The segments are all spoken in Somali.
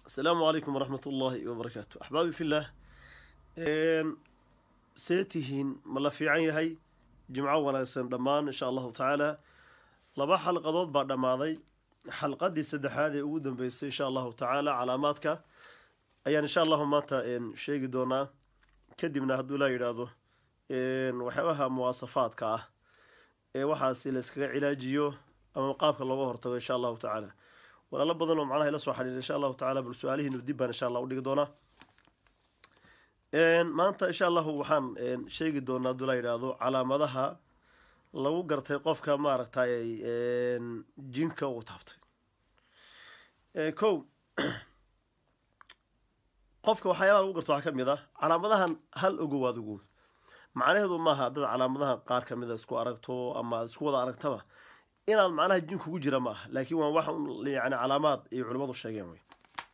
السلام عليكم ورحمة الله وبركاته أحبابي في الله إن سيتهين ملا في عين هاي جمعة وناسن دمان إن شاء الله تعالى لبا حلقة بعد ما ذي حلقة دي سد هذه ودن بيس إن شاء الله تعالى علاماتك أي إن شاء الله ما إن شيء دونا كدبنا هدو لا يرادو إن وحبها مواصفات كاه إيه وحاسي لسكا علاجيو أما قابك الله هرتو إن شاء الله تعالى walaalo badan oo macnaha ila soo xiriira insha allahu tacala bal su-aalihiinu dib baan insha allah udhigi doonaa maanta insha allahu waxaan sheegi doonaa haduu la yidhaahdo calaamadaha lagu gartay qofka maaragtay jinka uu taabtay kow qofka waxyaabaha lagu garto waxaa ka mid ah calaamadahan hal ogowaad ogow macnaheedu maaha dad calaamadaha qaar ka mida isku aragto ama isku wada aragtaba inaad macnaha jin kugu jira ma aha laakiin waa wax yani calaamaad ay culimmadu sheegeen wey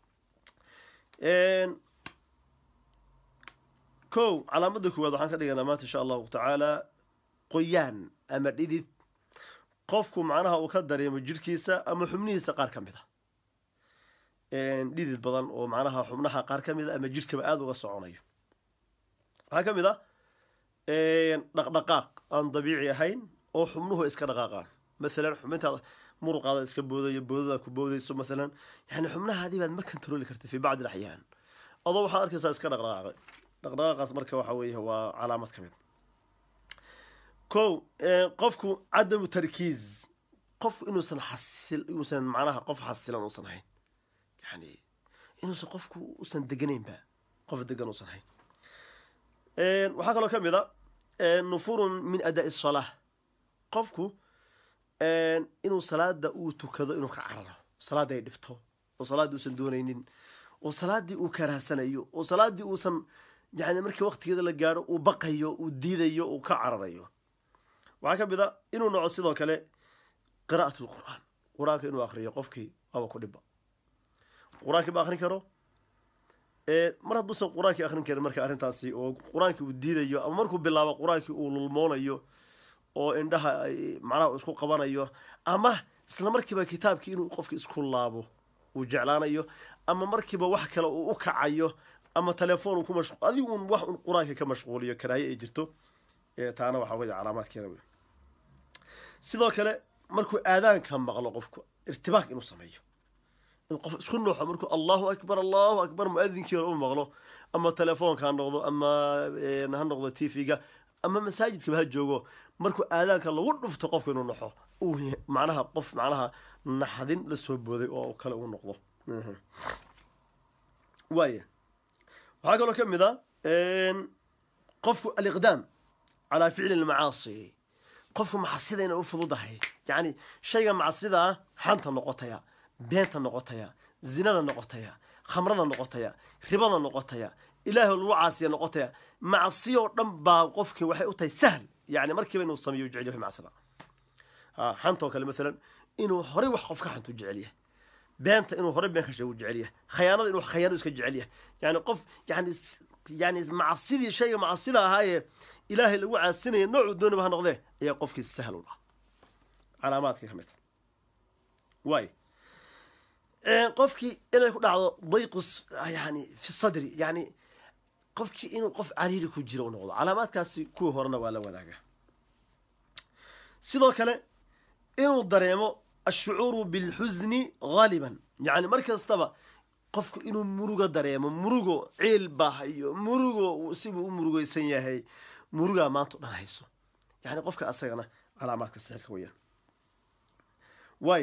kow calaamadda koowaad waxaan ka dhiganaa maanta insha allahu tacaala qoyaan ama dhidid qofku macnaha uu ka dareemo jirhkiisa ama xubnihiisa qaar ka mid a dhidid badan oo macnaha xubnaha qaar ka mid a ama jirhkaba aada uga soconayo waxaa ka mid a dhaqdhaqaaq aan dabiici ahayn oo xubnuhu iska dhaqaaqaan مثلا xubintaada muruqaada iska boodayo boodada ku boodayso مثلا yani xubnahaadii baad ma controli karta fi bacdi اlaxyaan adoo waxaad arkaysaa iska dhaqdhaqaaqay dhaqdhaqaaqaas marka waxa weeye waa calaamad ka mid ko qofku cadamu tarkiiz qofku inuusan xasil inuusan macnaha qof xasilan uusan hayn yani inuusan qofku usan deganaynba qof degan uusan hayn waxaa kaloo ka mid a nufurun min adaa الصalaa qofku inuu salaada uu tukado inuu ka cararo salaada ay dhibto oo salaaddii uusan doonaynin oo salaaddii uu karaahsanayo oo salaaddii uusan yani markii waktigeeda la gaadho uu baqayo uu diidayo uu ka cararayo waxaa ka mid a inuu noco sidoo kale qiraa'at lqur'aan qur-aanka inuu akriyo qofkii waaba ku dhibba qur-aankii ma akrin karo mar hadduusan qur-aankii akrin karin marka arrintaasi oo qur-aankii uu diidayo ama markuu bilaabo qur-aankii uu lulmoonayo oo indhaha macnaha isku qabanayo ama isla markiiba kitaabkii inuu qofki isku laabo uu jeclaanayo ama markiiba wax kale uu u kacayo ama telefoon uu ku mashqu adigu un wax un qur-aanka ka mashquuliyo karaaye ay jirto taana waxaa weye calaamaadkeeda wey sidoo kale markuu aadaanka maqlo qofku irtibaaq inuu sameeyo in qof isku nuuxo markuu allahu akbar allahu akbar mu-adinkii hore u maqlo ama telefoonka ha noqdo ama ha noqdo t v-ga ama masaajidkaba ha joogo markuu aadaanka lagu dhufto qofku inuu naxo uu macnaha qof macnaha naxdin la soo booday oo kale uu noqdo waaya waxaa kaloo ka mid a qofku aliqdaam calaa ficli lmacaasi qofku macsida inay u fududahay yacni shayga macsida ah xanta noqotaya beenta noqotaya zinada noqotaya khamrada noqotaya ribada noqotaya ilaahay lagu caasiya noqotaya macsiyo dhan baa qofkii waxay u tahay sahl yani markiiba inuu sameeyo jecel yahay macsida xantoo kale maalan inuu horey wax qof ka xantu jecel yahay beenta inuu horey been ka sheego jecel yahay khayaanada inuu khayaano iska jecel yahay yani qof yani yani macsidii shayga macsida ahaayee ilaahay lagu caasinaya noocuu dooniba ha noqdee ayaa qofkii sahl u dhaha calaamaadka ka mid waay qofkii inay ku dhacdo dayqus yani fi sadri yani qofkii inuu qof cariiri ku jiro u noqdo calaamaadkaasi kuwii horena waa la wadaaga sidoo kale inuu dareemo ashucuuru bilxusni haaliban yani mar kastaba qofku inuu murugo dareemo murugo ciil baa hayo murugo sibuu u murugeysan yahay murugaa maanta o dhan hayso yani qofka asagana calaamaadka sixirka weyaan waay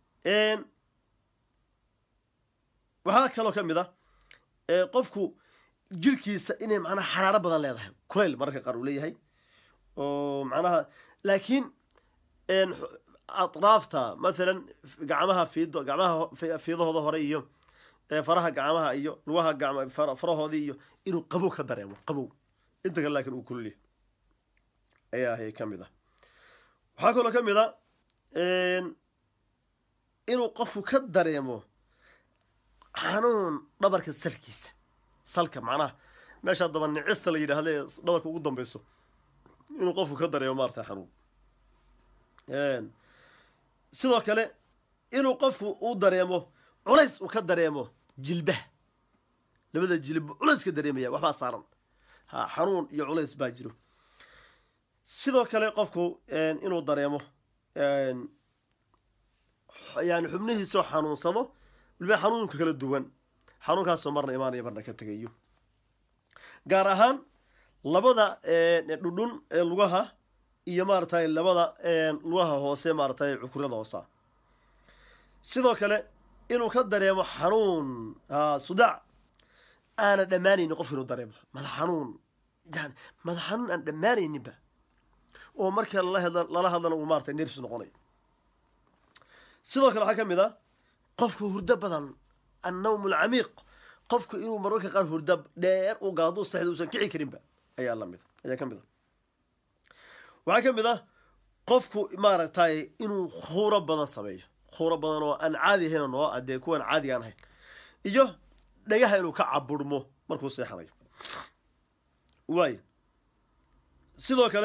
waxaa kaloo ka mid a qofku jirkiisa inay macnaha xaraaro badan leedahay kulayl mararka qaar uu leeyahay oo macnaha laakiin atraafta mathalan gacmaha fiido gacmaha fiidahooda hore iyo faraha gacmaha iyo lugaha gacma farahoodii iyo inuu qabow ka dareemo qabow inta kale laakiin uu kululyahay ayaa ahay ka mid ah waxaa kaloo ka mid a inuu qofku ka dareemo xanuun dhabarka salkiisa salka macnaha meeshaa daba nicista la yidhaahda ee dhabarka ugu dambeyso inuu qofku ka dareemo maarata xanuun sidoo kale inuu qofku uu dareemo culays uu ka dareemo jilbaha labada jilib culayska dareemaya waxbaa saaran ha xanuun iyo culays baa jiro sidoo kale qofku inuu dareemo yani xubnihiisoo xanuunsado waliba xanuunka kala duwan xanuunkaasoo marna imaanaya marna ka tegayo gaar ahaan labada dhudhun ee lugaha iyo maaratay labada lugaha hoose maaratay cukurada hoosa sidoo kale inuu ka dareemo xanuun sudaac aana dhammaanaynin qofka inuu dareemo madax xanuun yani madax xanuun aan dhammaanayninba oo marka lala hadlana uu maratay nerfs noqonayo sidoo kale waxaa ka mid a qofku hurdo badan annawm alcamiiq qofku inuu mararka qaar hurda dheer u galo hadduu saxda uusan kici karinba ayaa lamid ayaa ka mid a waxaa ka mid ah qofku maaragtay inuu khuuro badan sameeyo khuuro badan oo aan caadi ahayn noo adee kuwan caadiga aan ahayn iyo dhagaha inuu ka caburmo markuu seexanayo waayo sidoo kale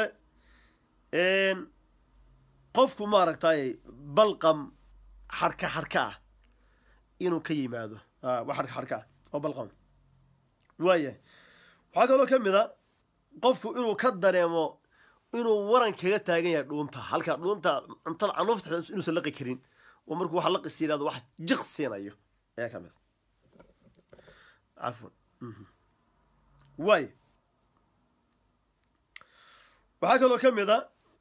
qofku maaragtay balqam xarka xarka ah inuu ka yimaado wa xarka xarka ah oo balqam waayahay waxaa kaloo ka mid a qofku inuu ka dareemo inuu waran kaga taagan yahay dhuunta halka dhuunta cuntada canuufta inuusan laqi karin oo markuu waxa laqis yidhahdo wax jiq siinayo ayaa ka mid a cafwan waayo waxaa kaloo ka mid a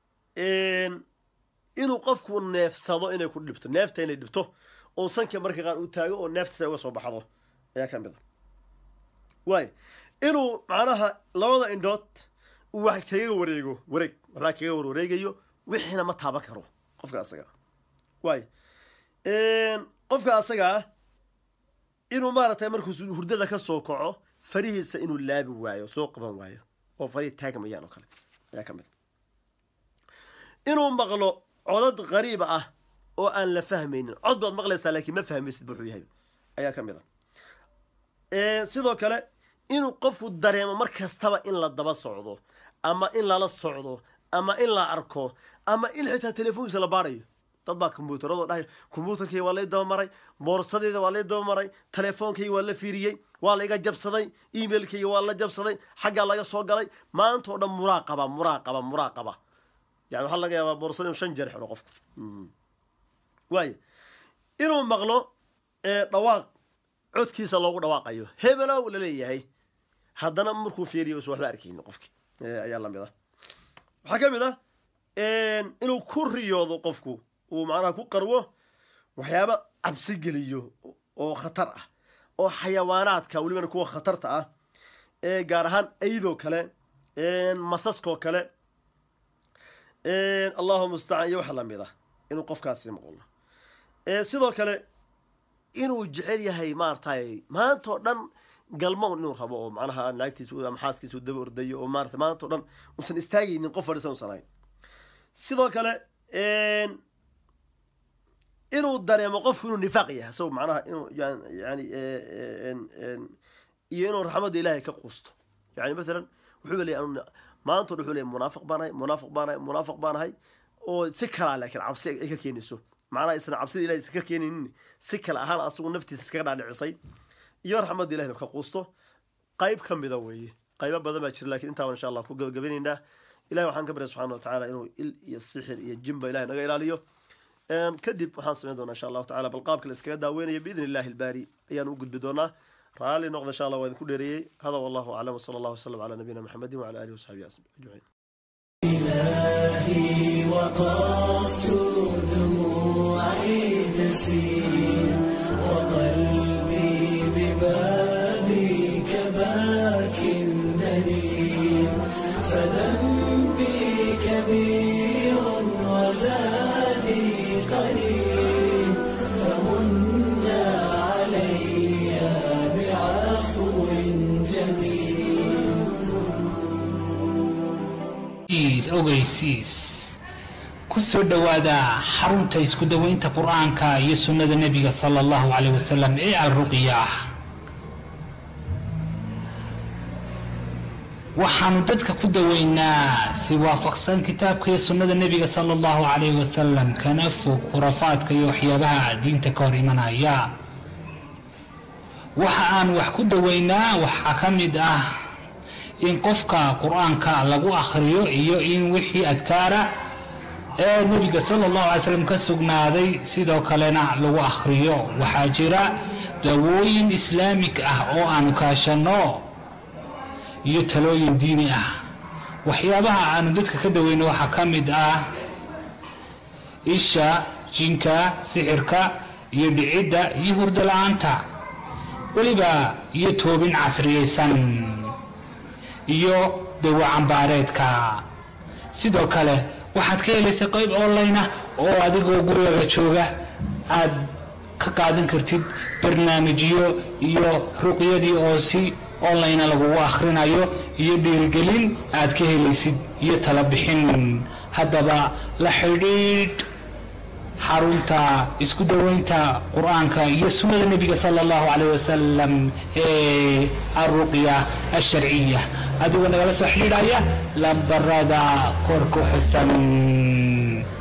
inuu qofku neefsado inay ku dhibto neefta inay dhibto oo sanka marka qaar uu taago oo neeftiisa uga soo baxdo ayaa ka mid a waayo inuu macnaha labada indhood uu wax kaga wareego wareeg waxbaa kaga warwareegayo wixiina ma taaban karo qofka asagaa waayo qofka asagaa inuu maaragtay markuu hurdada ka soo kaco farihiisa inuu laabi waayo soo qaban waayo oo farihii taagmayaan oo kale ayaa ka mid a inuu maqlo codad qariiba ah oo aan la fahmaynin cod baad maqlaysaa laakiin ma fahmaysid wuxuu yahay ayaa ka mid a sidoo kale inuu qofku dareemo mar kastaba in la daba socdo ama in lala socdo ama in la arko ama in xitaa telefoonkiisa la baarayo dad baa kombyuutarado dhahay kombyuutarkayga waa lay dabamaray boorsadayda waa lay dabamaray teleefoonkayga waa la fiiriyey waa laiga jabsaday emailkayga waa la jabsaday xaggaa laga soo galay maanta oo dhan muraaqaba muraaqaba muraaqaba yani waxaa laga yaabaa boorsada inu shan jeer xidho qofku waayo inuu maqlo dhawaaq codkiisa loogu dhawaaqayo hebelow laleeyahay haddana markuu fiiriyo usan waxba arkaynin qofki ayaa lamid ah waxaa ka mid ah inuu ku riyoodo qofku uu macnaha ku qarwo waxyaaba cabsi geliyo oo khatar ah oo xayawaanaadka welibana kuwa khatarta ah ee gaar ahaan aydoo kale masaskoo kale allahu mustacaan iyo waxa lamid ah inuu qofkaasi maqlo sidoo kale inuu jecel yahay maaratay maanta oo dhan galmown inuu rabo oo macnaha naagtiisa ama xaaskiisa u daba ordayo oo maarata maanta o dhan uusan istaagaynin qof fadhisan usan ahayn sidoo kale inuu dareemo qofku inuu nifaaq yahay isago macnaha inuu yani iyo inuu raxmadda ilaahay ka quusto yani maalan wuxuu leeyahy maanta o dhan wuxuu leeyahy munaafiq baanahay munaafiq baanahay munaafiq baanahay oo si kalaa laakiin cabsi ay ka keenayso macnaha isna cabsida ilahay iska keenaynin si kale ahaan asagu naftiisa iskaga dhaadhicisay iyo raxmadda ilahi ka quusto qayb ka mida weeye qaybo badan baa jira lakin intaa insha allah ku gabagabinaynaa ilahi waxaan ka barya subxana wa tacala inuu il iyo sixir iyo jimba ilahi naga ilaaliyo kadib waxaan samayn doonaa insha allahu tacala bal qaabka la iskaga daaweynayo biidn illahi albaari ayaan u gudbi doonaa raalli noqda insha allah waa idinku dheereeyey hada wallahu aclam wsala allah wasalam ala nabiyina maxamedin wala alihi wasaxbihi ajmaciin إلهي وقفت دموعي تسيل وقلبي ببابك باك دليل فذنبي كبير وزادي قليل فمنا علي بعفو جميل ogeysiis ku soo dhowaada xarunta isku daweynta qur-aanka iyo sunnada nebiga sala allahu caleyh wasalam ee alruqya waxaanu dadka ku daweynaa si waafaqsan kitaabka iyo sunnada nebiga sala allahu caleyh wasalam kana fog khurafaadka iyo waxyaabaha diinta ka hor imanaya waxa aan wax ku daweynaa waxaa ka mid ah in qofka qur-aanka lagu akhriyo iyo in wixii adkaara ee nebiga sala allahu alay slam ka sugnaaday sidoo kalena lagu akhriyo waxaa jira dawooyin islaamig ah oo aanu kaashanno iyo talooyin diini ah waxyaabaha aanu dadka ka daweyno waxaa ka mid ah isha jinka sixirka iyo dhicidda iyo hurdo la-aanta weliba iyo toobin casriyaysan iyo dawo cambaareedka sidoo kale waxaad ka helaysa qayb online ah oo adigoo gurigaga jooga aad ka qaadan kartid barnaamijyo iyo ruqyadii oo si online lagugu akhrinayo iyo dhiirigelin aad ka helaysid iyo tala bixin haddaba la xidhiidh xarunta isku daweynta qur-aanka iyo sunnada nebiga sala allahu calayh wasalam ee alruqya alsharciya adigoo nagala soo xidhiidhaya lambarada kor ku xusan